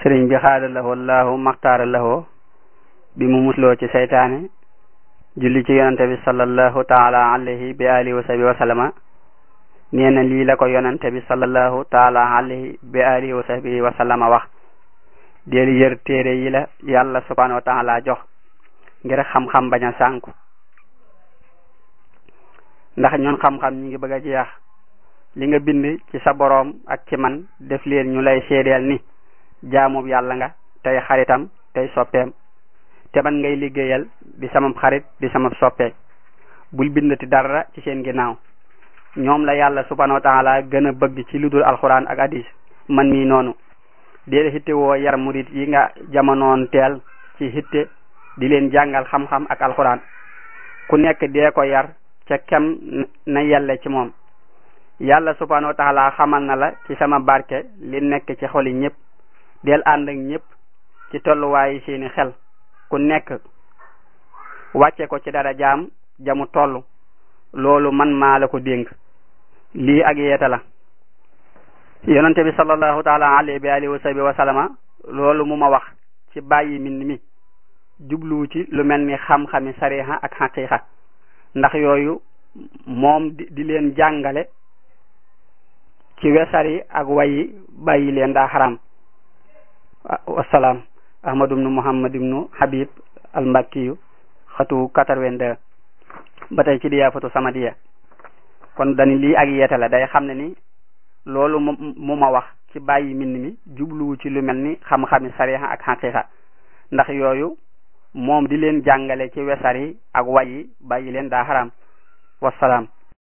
sëriñ bi xaada lahoo laahu maxtaara lahoo bi mu musloo ci seytaane julli ci yonante bi sallallahu taala alayhi bi alihi wa sahbi wa sallama nee na lii la ko yonante bi sallallahu taala alayhi bi alihi wa sahbi wa sallama wax del yër téere yi la yàlla subhanahu wa taala jox ngir xam-xam bañ a sànku ndax ñun xam-xam ñi ngi bëgg a jeex li nga bind ci sa boroom ak ci man def leen ñu lay seedeel ni jaamub yàlla nga tey xaritam tey soppeem te man ngay liggéeyal di sama xarit di sama soppe bul bindati dara ci seen ginnaaw ñoom la yàlla subhanahu wa taala gën a bëgg ci lu dul alxuraan ak hadis man mii noonu dee hitte woo yar murit yi nga jamonoon teel ci hitte di leen jàngal xam-xam ak alxuraan ku nekk dee ko yar ca kem na yelle ci moom yàlla subhanahu wa taala xamal na la ci sama barke li nekk ci xoli ñëpp del ànd ak ñëpp ci tolluwaayu seeni xel ku nekk wàcce ko ci dara jaam jamu toll loolu man maa la ko dénk lii ak yeeta la yonente bi sallallahu taala alayhi bi alihi wa sahbi wa sallama loolu mu ma wax ci bàyyi min mi jubluwu ci lu mel ni xam-xami sariha ak xaqiqa ndax yooyu moom di di leen jàngale ci wesari ak wayi bàyyi leen daa xaram wasalaam ahmadu ibnu muhammad ibnu habib al mbakkiyu xatu quatre-vingt-deux ba tey ci diyaafatu samadiya kon dani lii ak yeete la day xam ne ni loolu mu ma wax ci bàyyi mbind mi jubluwu ci lu mel ni xam-xami sariha ak xaqiqa ndax yooyu moom di leen jàngale ci wesar yi ak wayi bàyyi leen daa xaram wasalaam